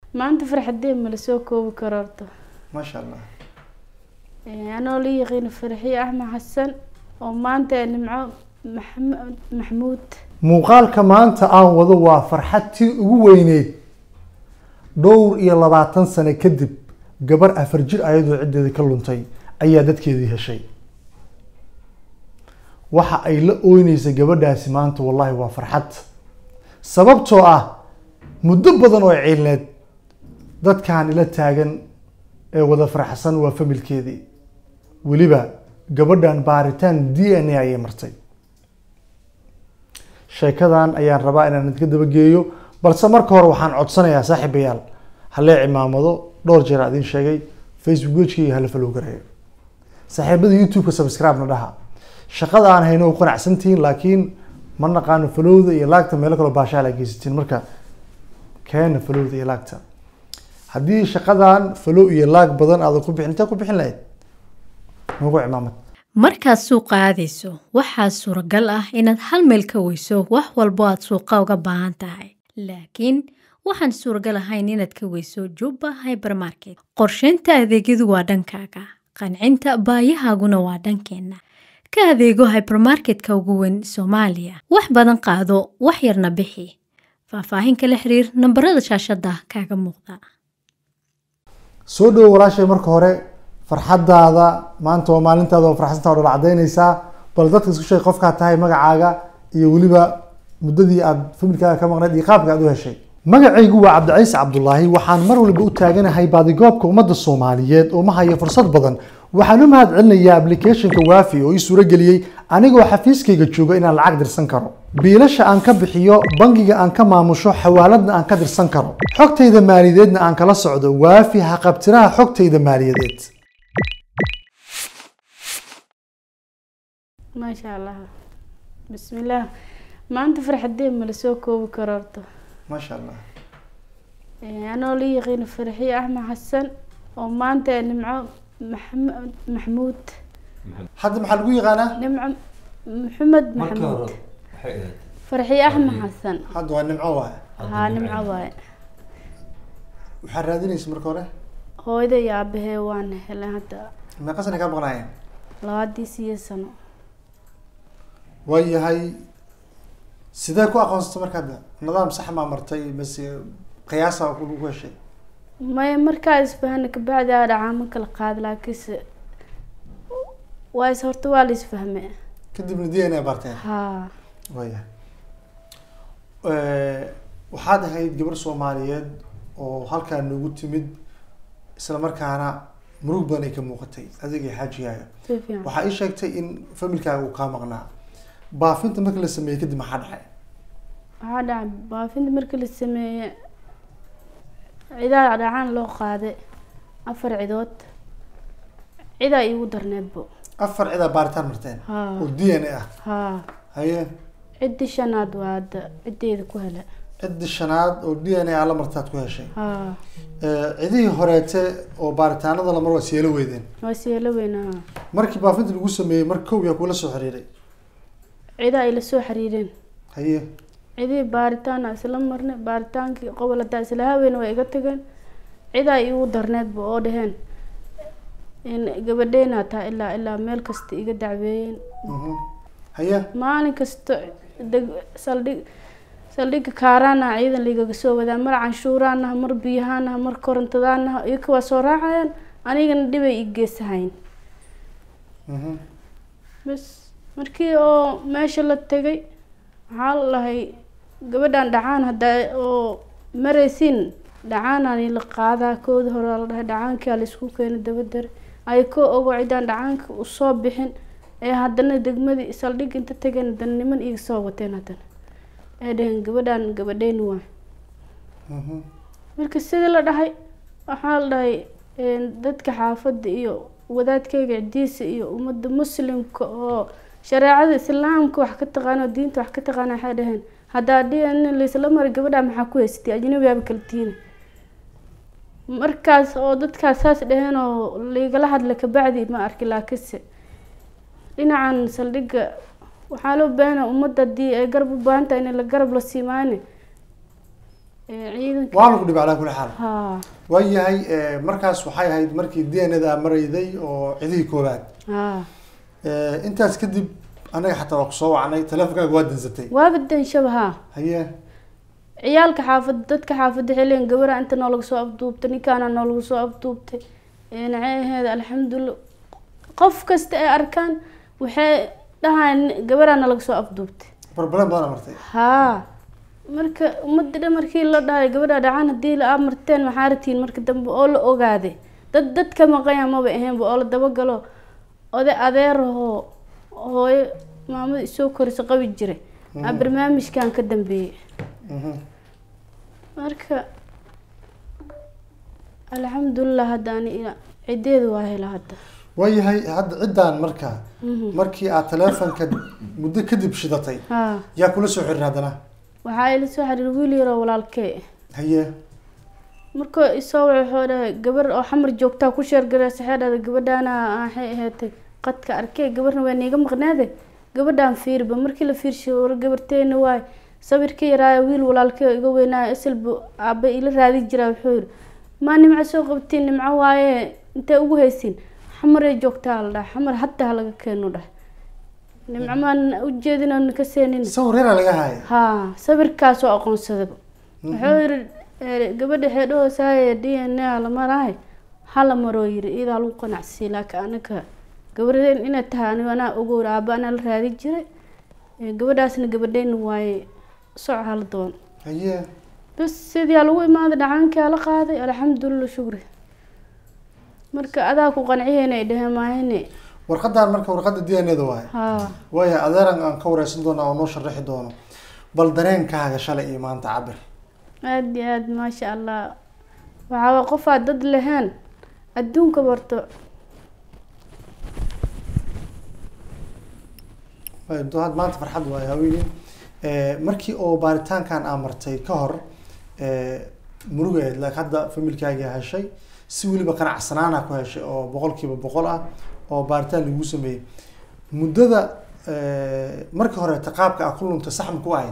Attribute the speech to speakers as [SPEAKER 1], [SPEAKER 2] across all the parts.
[SPEAKER 1] maanta farxadee ma lasoo koobi karo horta
[SPEAKER 2] maasha allah
[SPEAKER 1] Ee, anoo la yaqiino farxiye axmed xasan oo maanta ee nimco maxamed maxmuud
[SPEAKER 2] muuqaalka maanta aan wado waa farxad tii ugu weyneyd dhowr iyo labaatan sano kadib gabar afar jir ayadoo ciddeedii ka luntay ayaa dadkeedii heshay waxa ay la ooyneysay gabadhaasi maanta wallahi waa farxad sababtoo ah muddo badan oo ciilneed dadkan ila taagan ee wada farxsan waa familkeedii weliba gabadhan baaritaan d n a ayay martay sheekadan ayaan rabaa inaan idinka dabageeyo balse marka hore waxaan codsanayaa saaxiibayaal halee cimaamado dhowr jeer aan idiin sheegay facebook wejkayga hala follow gareeyo saaxiibada youtube-ka subscribe na dhaha shaqada aan hayno u qanacsantihiin laakiin ma naqaano followda iyo laagta meelo kaloo baashaal ay geysatiin marka keena followda iyo laagta haddii shaqadan follow iyo laag badan aadan ku bixin intee ku bixin lahayd nagu cimaamad
[SPEAKER 3] markaad suuqa aadayso waxaa suuragal ah inaad hal meel ka weyso wax walbo aad suuqa uga baahan tahay laakiin waxaan suuragal ahayn inaad ka weyso jubba hybermarket qorsheynta adeegyadu waa dhankaaga qancinta baayahaaguna waa dhankeenna ka adeego hybermarketka ugu weyn soomaaliya wax badan qaado wax yarna bixi faahfaahin kala xiriir nambarada shaashada kaaga muuqda
[SPEAKER 2] soo dhowo walaashay marka hore farxadaada maanta waa maalintaada oo farxsantaa oo dhal cadaynaysaa bal dadka isku sheeg qofkaa tahay magacaaga iyo weliba muddadii aad familkaaga ka maqnayd iyo qaabka aad u heshay magacaygu waa cabdiciise cabdulaahi waxaan mar waliba u taaganahay baadigoobka ummadda soomaaliyeed oo ma hayo fursad badan waxaan u mahad celinayaa applicationka waafi oo ii suurageliyey anigoo xafiiskayga jooga inaan lacag dirsan karo biilasha aan ka bixiyo bangiga aan ka maamusho xawaaladna aan ka dirsan karo xogtayda maaliyadeedna aan kala socdo waafi haqabtiraha xogtayda maaliyadeed
[SPEAKER 1] maasha allah bismillaah maanta farxadee ma lasoo koobi karo horta
[SPEAKER 2] maasha allah
[SPEAKER 1] Ee, anoo la yaqiino farxiye axmed xasan oo maanta ee nimco maxamed maxmuud
[SPEAKER 2] hadda maxaa lagu yaqaanaa
[SPEAKER 1] nimco maxamed
[SPEAKER 4] markii
[SPEAKER 1] maxamuud
[SPEAKER 4] hore waxay ahayd
[SPEAKER 1] farxiye axmed xasan
[SPEAKER 2] hadda waa nimco waay
[SPEAKER 1] haa nimco waaye
[SPEAKER 2] waxaa raadinaysa marka hore
[SPEAKER 1] hooyada iyo aabahee waan helay hadda
[SPEAKER 2] meeqa sana kaa maqnaayeen
[SPEAKER 1] labaadii siyo sano
[SPEAKER 2] waayahay sidee ku aqoonsatay marka hadda nidaam sax maa martay mase qiyaasa ku lagu heshay
[SPEAKER 1] maya markaa isfahana kabacdi aa dhacaamo kala qaada laakiinse waa is horta waa la isfahme
[SPEAKER 2] kadibna d n a barteen
[SPEAKER 1] haa
[SPEAKER 2] waayahay waxaad ahayd gabar soomaaliyeed oo halkaa noogu timid isla markaana murug badan ay ka muuqatay adiga xaajigaaga
[SPEAKER 1] si fiican
[SPEAKER 2] waxaa ii sheegtay in familkaaga uu kaa maqnaa baafinta marka la sameeyey kadib maxaa dhacay
[SPEAKER 1] waxaa dhacay baafinta markii la sameeye cidaa dhacaan loo qaaday afar cidood cidaa iigu darneedbo
[SPEAKER 2] afar cidaa baaritaan marteen
[SPEAKER 1] haa
[SPEAKER 2] oo d n a ah
[SPEAKER 1] haa
[SPEAKER 2] haye
[SPEAKER 1] ciddii shanaad waa hadda ciddeeda ku hele
[SPEAKER 2] ciddi shanaad oo d n a ala martaad ku heshay
[SPEAKER 1] haa
[SPEAKER 2] Eh, cidihii horeete oo baaritaanada lamar waa siyeelo weydeen
[SPEAKER 1] waa siyeelo weynaha
[SPEAKER 2] markii baafinta lagu sameeyey mar kow yaa kula soo xiriiray
[SPEAKER 1] cidaa ay la soo xiriireen
[SPEAKER 2] haye
[SPEAKER 1] cidii baaritaan aan isla marnay baaritaankii qobol hadaa isla haween waa iga tageen cidaa iigu darneedba oo dhaheen in gabadheyna taa ilaa ilaa meel kasta iga dacweeyeen
[SPEAKER 2] Mhm. haye
[SPEAKER 1] maalin kasta deg saldhig saldhigga kaaraanaha ciidan liigaga soo wadaa mar canshuuraanaha mar biyahaanaha mar korontadaanaha iyaka waa soo raacayaan anigana dhibay i geesahayn
[SPEAKER 2] Mhm.
[SPEAKER 1] bas markii oo meesha la tegay waxaa la dhahay gabadhan dhacaan haddaa oo maraysin dhacaanaan la qaadaa kooda hore la dhahay dhacaankaa la isku keenay dabadare ay ko ogo cidaan dhacaanka usoo bixin ee haddana degmadii saldhig inta tageen haddana niman iga soo wateen haddana ee dhaheen gabadhan gabadheyni waa
[SPEAKER 2] Mhm.
[SPEAKER 1] marka sidii la dhahay waxaa la dhahay een, dadka xaafadda iyo wadaadkayga cidiisa iyo ummadda muslimka oo shareecada islaamka wax ka taqaano oo diinta wax ka taqaana waxay dhaheen haddaa dhian laysla mari gabadha maxaa ku haysatay ajnabiyaaba kala tiina markaas oo dadkaas saas dhaheen oo laigala hadla kabacdi ma arki laakiinse dhinacan saldhigga waxaa loo baahana ummadda haddii ay garab u baahan tahay in la garab la siimaane ee, ciidanka
[SPEAKER 2] waa lagu dhibay calaa kulli xaal
[SPEAKER 1] haa
[SPEAKER 2] waayahay eh, markaas waxay ahayd markii d n da marayday oo cidihii koobaad
[SPEAKER 1] haa
[SPEAKER 2] Eh, intaas kadib anaga xataa waa kusoo wacnay teleefonkaaga waa dansatay
[SPEAKER 1] waaba danshaba haa
[SPEAKER 2] haye
[SPEAKER 1] ciyaalka xaafad dadka xaafadda xilligan gabara inta noolaga soo afduubtay ninkaana noolaga soo afduubtay ee naceeheeda alxamdulilah qof kasta ay arkaan waxay dhahaan gabaraana laga soo afduubtay
[SPEAKER 2] barbaleen badan martay
[SPEAKER 1] haa marka ummadda dhan markii la dhahay gabadha dhacaan haddii la aa marteen maxaa ratiin marka dambe oo la ogaaday dad dad ka maqanya maba ahaynba oo la dabagalo oday adeerahoo hooyo maamada isoo korisa qabi jiray aa barnaamijkan ka dambeeyey
[SPEAKER 2] Mhm.
[SPEAKER 1] marka alxamdulilah hadda ani ila cideedu waa hela hadda
[SPEAKER 2] waayahay hadda ciddaan marka
[SPEAKER 1] Mhm.
[SPEAKER 2] markii aad teleefonka muddo kadib shidatay
[SPEAKER 1] haa
[SPEAKER 2] yaa kula soo xirir haddana
[SPEAKER 1] waxaa ila soo xiriir wiil yaroo walaalkee
[SPEAKER 2] haye
[SPEAKER 1] marka isoo wuxuu dhahay gabar oo xamar joogtaa ku sheergareysa waxay dhahday gabadhaana waxay ahaatay qadka arkay gabarna waa niiga maqnaade gabadhaan fiirba markii la fiirshay war gabarteena waay sawirka yaraayo wiil walaalkee iga weynaayo isalbu aaba ila raadi jiraa wuxuu yiri maa nimco soo qabtiin nimco waaye intee ugu haysiin xamaree joogtaa la dhahay xamar hadda ha laga keeno dhahay nimco maan ujeedin oon ka seenin
[SPEAKER 2] sawir yaraa laga haya
[SPEAKER 1] haa sawirkaasoo aqoonsadaba wuxuu yiri eh, gabadha xeedhahoosahaye d n a la marahay hala maroo yiri iyadaa lagu qanacsiiye laakiin anaga gabadheen inay tahay anigo anaa ogow aaba anaa la raadi jiray Eh, gabadhaasna gabadheyna waaye soc hala doon
[SPEAKER 2] haye
[SPEAKER 1] bas sidii lagu imaaday dhacaankii ala qaaday alxamdulilah shukri marka adaa ku qanciyeyna ay dhaheen maahine
[SPEAKER 2] warqadan marka warqadda d n da waay
[SPEAKER 1] haa
[SPEAKER 2] waaya adeeran aan ka wareysan doona oo noo sharaxi doono bal dareenkaaga shalay iyo maanta cabir
[SPEAKER 1] aada iyo aada maasha allah waxaa qofaa dad lahayn adduunka barto
[SPEAKER 2] Waay, do- had maanta farxad waay haweeney Eh, markii oo baaritaankan aa martay ka hor eh, murugeed laakiin hadda familkaaga heshay si weliba qanacsanaana ku heshay oo boqolkiiba boqol ah oo baaritaan lagu sameeyey muddada eh, markii hore qaabka aa ku luntay sax ma ku ahayd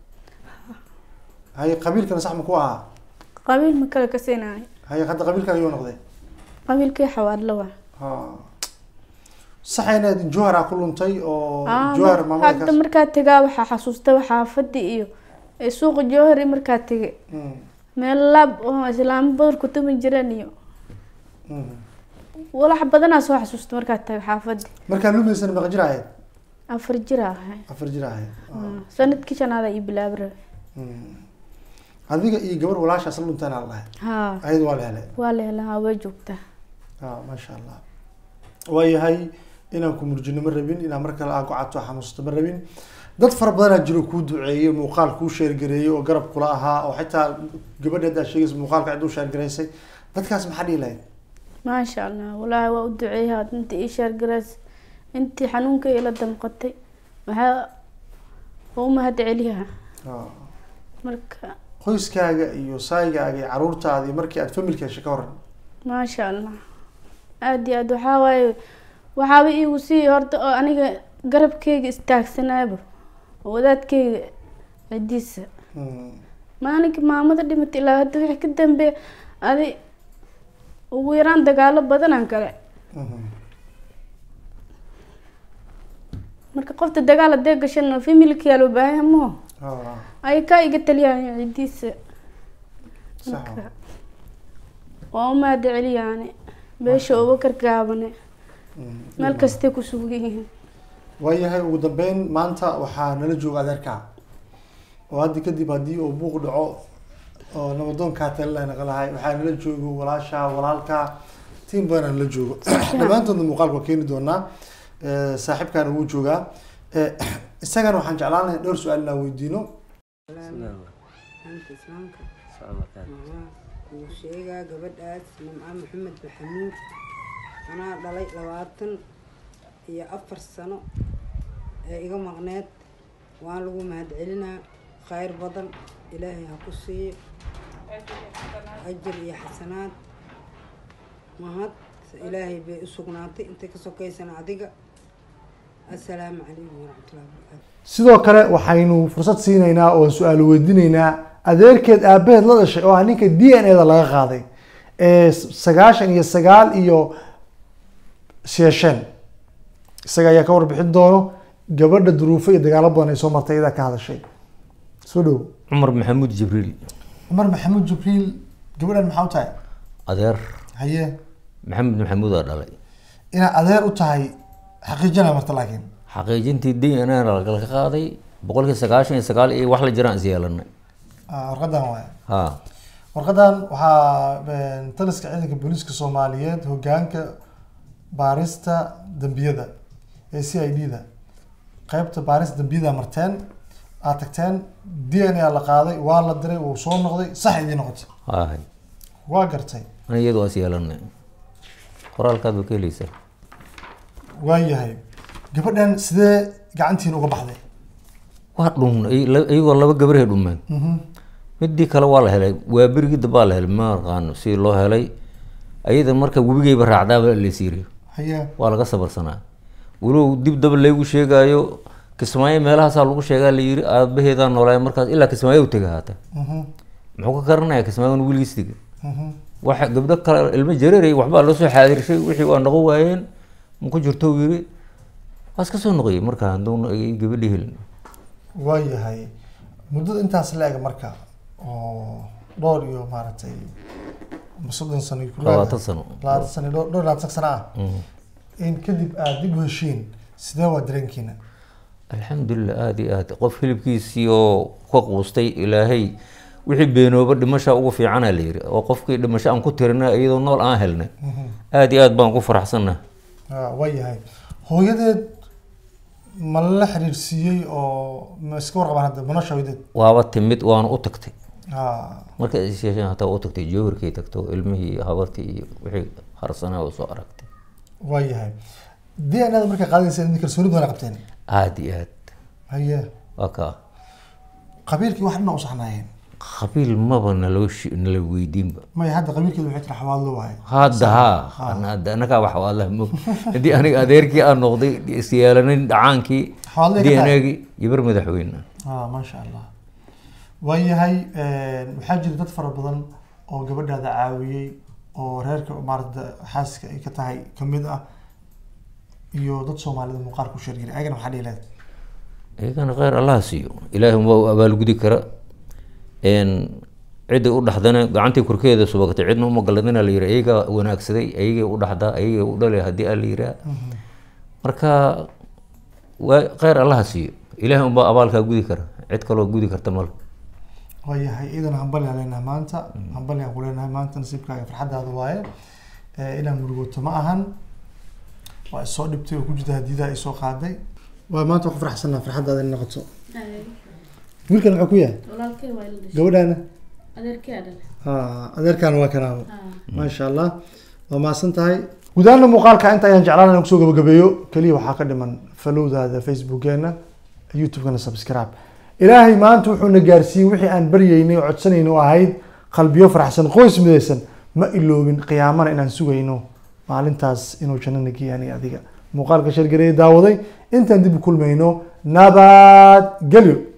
[SPEAKER 2] haye qabiilkana sax ma ku ahaa
[SPEAKER 1] qabiil ma kale ka siinayo
[SPEAKER 2] haye hadda qabiilkaaga yoo noqday
[SPEAKER 1] qabiilkii xawaadla waa
[SPEAKER 2] ha sax inaad jowhar aa ku luntay oo
[SPEAKER 1] Ah,
[SPEAKER 2] jowhar
[SPEAKER 1] mar- hadda
[SPEAKER 2] maamulkaas
[SPEAKER 1] markaa tegaa waxaa xasuusta xaafadii iyo ee suuqa jowhari markaa tegay
[SPEAKER 2] Mm,
[SPEAKER 1] meel laab oo islaamo badan ku tumi jireen iyo
[SPEAKER 2] mm.
[SPEAKER 1] walax badanaa soo xasuusta markaa tagay xaafadii
[SPEAKER 2] markaa lumaysana meeqa jir ahayd
[SPEAKER 1] afar jir aa ahay
[SPEAKER 2] afar jir ahayd
[SPEAKER 1] Ah, sanadkii shanaada iyo bilaabra
[SPEAKER 2] Mm. adiga iyo gabar walaashaas la dhuntaan aa la dhahay
[SPEAKER 1] haa
[SPEAKER 2] ayada waa la helay
[SPEAKER 1] waa la helaa way joogtaa
[SPEAKER 2] ah maasha allah waayahay inaan ku murjino ma rabin inaan mar kale aa gocato xanuusato ma rabin dad fara badanaa jiro kuu duceeyey muuqaal kuu sheergareeyey oo garab kula ahaa oo xitaa gabadha haddaa sheegaysa muuqaalka cid u sheergaraysay dadkaas maxaa dhihi lahayd
[SPEAKER 1] maasha allah walaahi waa u duceeyaa intii ii sheergarays intii xanuunka ila damqatay waxaa waa u mahad celiyaa
[SPEAKER 2] Ah.
[SPEAKER 1] marka
[SPEAKER 2] qoyskaaga iyo saygaaga iyo caruurtaadii markii aad familka heshay ka waran
[SPEAKER 1] maasha allah aada iyo aad waxaa waaye waxaaba iigu sii horta oo aniga garabkeyga istaagsanaaba oo wadaadkeyga cidiisa
[SPEAKER 2] Mm.
[SPEAKER 1] maalinka maamada dhimatay ilaa hadda wixii ka dambeeya adi ugu yaraan dagaalo badanaan kale
[SPEAKER 2] Mhm.
[SPEAKER 1] marka qofta dagaal hadee gashana familkiyaa loo baahan maho
[SPEAKER 2] Ah,
[SPEAKER 1] ay kaa iga taliyaan cidiisa
[SPEAKER 2] sax
[SPEAKER 1] marka waa u mahad celiyaane beesha abubakar gaabane
[SPEAKER 2] Mm.
[SPEAKER 1] meel kastay ku sugan yihiin
[SPEAKER 2] waayahay ugu dambeyn maanta waxaa nala jooga adeerkaa oo hadda kadib haddii uu buuq dhaco oo nabadoonkaa talila naqalahay waxaa nala joogo walaasha walaalka tiim badanaa nala joogo dhammaantoodna muuqaalka waa keeni doonaa Eh, saaxiibkaana wuu joogaa Eh, isagana waxaan jeclaan lahay dhowr su-aal inaan weydiino
[SPEAKER 4] anta islaamka maxaa kuu sheegaa gabadhaas nimco maxamed maxamuud anaa dhalay labaatan iyo afar sano ee iga maqneed waan lagu mahadcelinaa khayr badan ilaahay ha ku siiyo ajar iyo xasanaad mahad ilaahay bay u sugnaatay intay ka sokaysana adiga assalaamu calaykum waraxmatullahi wabarakaatu
[SPEAKER 2] sidoo kale waxaynu fursad siinaynaa oo su-aal weydiinaynaa adeerkeed aabaheed la dhashay oo ah ninka d n a da laga qaaday ee sagaashan iyo sagaal iyo sheesheen isaga ayaa ka warbixin doono gabadha duruufo iyo dagaalo badan ay soo martay iyadaa ka hadashay soo dhow
[SPEAKER 5] cumar maxamuud jibriil
[SPEAKER 2] cumar maxamuud jibriil gabadhan maxaa u tahay
[SPEAKER 5] adeer
[SPEAKER 2] haye
[SPEAKER 5] maxamed maxamuud aa dhalay
[SPEAKER 2] inaad adeer u tahay xaqiijina marta laakiin
[SPEAKER 5] xaqiijintii d n a laga qaaday boqolkii sagaashan iyo sagaal iyo wax la jiraan is yeelanay
[SPEAKER 2] Ah, warqadan waay
[SPEAKER 5] ha
[SPEAKER 2] warqadan waxaa een, taliska ciidanka booliiska soomaaliyeed hogaanka baarista dambiyada ee c i d da qeybta baarista dambiyada marteen aad tagteen d n a la qaaday waa la diray wuu soo noqday sax idii noqotay
[SPEAKER 5] hay
[SPEAKER 2] waa gartay
[SPEAKER 5] ana iyadu waa is yeelanay qoraalkaad ba ka heleysaa
[SPEAKER 2] waayahay gabadhan sidee gacantiin uga baxday
[SPEAKER 5] waa dhun iyagoo laba gabarhay dhumeen midii kale waa la helay waa berigii dambaa la helay ma aqaano si loo helay ayada marka webigayba raacdaaba laysiiriyo
[SPEAKER 2] haye
[SPEAKER 5] waa laga sabarsanaa walow dib daba laygu sheegaayo kismaayo meelahaasaa lagu sheegaa la yiri aabaheedaa noolaay markaas ilaa kismaayo u tega haata
[SPEAKER 2] Mhm,
[SPEAKER 5] muxuu ka garanaya kismaayo weligiis tega
[SPEAKER 2] mhm.
[SPEAKER 5] waxa gabdho kale ilmo jareeray waxbaa loo soo xaadirshay wixii waa noqon waayeen ma ku jirto uu yiri waa iska soo noqoyay markaa hadduu gabadhi helin
[SPEAKER 2] waayahay muddada intaas la eg marka oo dhowr iyo maaragtay ama soddon sano iyo ku dhawaad
[SPEAKER 5] labaatan sano
[SPEAKER 2] labaatan sano iyo dhowr dhowr labaatan sano ah
[SPEAKER 5] Mm.
[SPEAKER 2] in kadib aad dib u heshiin sidee waa dareenkiina
[SPEAKER 5] alxamdulilah aada iyo aad qof hilibkiisii oo ka quustay ilaahay wixii beenooba dhimasha ugu fiicana la yiri oo qofkii dhimasho aan ku tirina iyadoo nool aan helnay aada iyo aad baan ku faraxsannahay
[SPEAKER 2] Ah, waayahay hooyadeed ma la xiriirsiiyey oo ma iska warqabaan hadda nolosha hooyadeed
[SPEAKER 5] waaba timid waana u tagtay
[SPEAKER 2] Ah,
[SPEAKER 5] marka isyeesheen hataa u tagtay joohirkay tagto ilmihii iyo habartii iyo wixii harsanaa oo soo aragtay
[SPEAKER 2] waayahay d n a da markay qaadaysa idin kalsooni badan qabteen
[SPEAKER 5] aada iyo aad
[SPEAKER 2] haye
[SPEAKER 5] waa kaa
[SPEAKER 2] qabiilkii wax dhina u saxnaayeen
[SPEAKER 5] qabiil maba naloo shi- nala weydiinba
[SPEAKER 2] maya hadda qabiilkeeda waxay tira xawaadlo waaye
[SPEAKER 5] hadda haa Ana- anagaa wax waa allah mog haddii aniga adeerkii aan noqday isyeelanin dhacaankii
[SPEAKER 2] Xawaaley ka tahay?
[SPEAKER 5] dnagii gabar madaxweyne
[SPEAKER 2] ah maasha allah waayahay waxaa jira dad fara badan oo gabadhaada caawiyey oo reerka maarata xaaska ay ka tahay kamid ah iyo dad soomaalida muuqaal ku sheergelay ayagana maxaa dhihi lahayd
[SPEAKER 5] iyagana kheyr allaha siiyo ilaahi waa u abaalgudi kara n cidday u dhaxdana gacantii korkeeda subagtay cidna uma galadina la yiri iyagaa wanaagsaday ayagay u dhaxdaa ayagay u dhalay haddii aa la yiraa marka waa kheyr allaha siiyo ilaahi unbaa abaalkaa gudi kara cid kaloo gudi karta male
[SPEAKER 2] waayahay iidana hambali aan leenahay maanta hambali aan ku leenahay maanta nasiibkaaga farxaddaada waaye Eh, inaan murugoto ma ahan waa isoo dhibtay oo ku jirta hadiidaa isoo qaaday waa maanta waa ku faraxsanaa farxaddaada in noqoto wiilkan muxuu ku yahay
[SPEAKER 1] walaalkay waa ila dhashay
[SPEAKER 2] gabadhaana
[SPEAKER 1] adeerkay aa dhalay
[SPEAKER 2] Ah, adeerkaana waa kanaabo
[SPEAKER 1] Ah.
[SPEAKER 2] maasha allah waa mahadsan tahay gudaana muuqaalka inta ayaan jeclaan inaan kusoo gabagabeeyo keliya waxaa ka dhiman falowdaada facebookeena youtube-kana subscribe ilaahay maanta wuxuuna gaarsiiyey wixii aan baryeynay oo codsanayno oo ahayd qalbiyo faraxsan qoys midaysan ma iloobin qiyaamana inaan sugayno maalintaas inuu jannana geeyaan iyo adiga muuqaalka shargareeye daawaday intaan dib u kulmayno nabad gelyo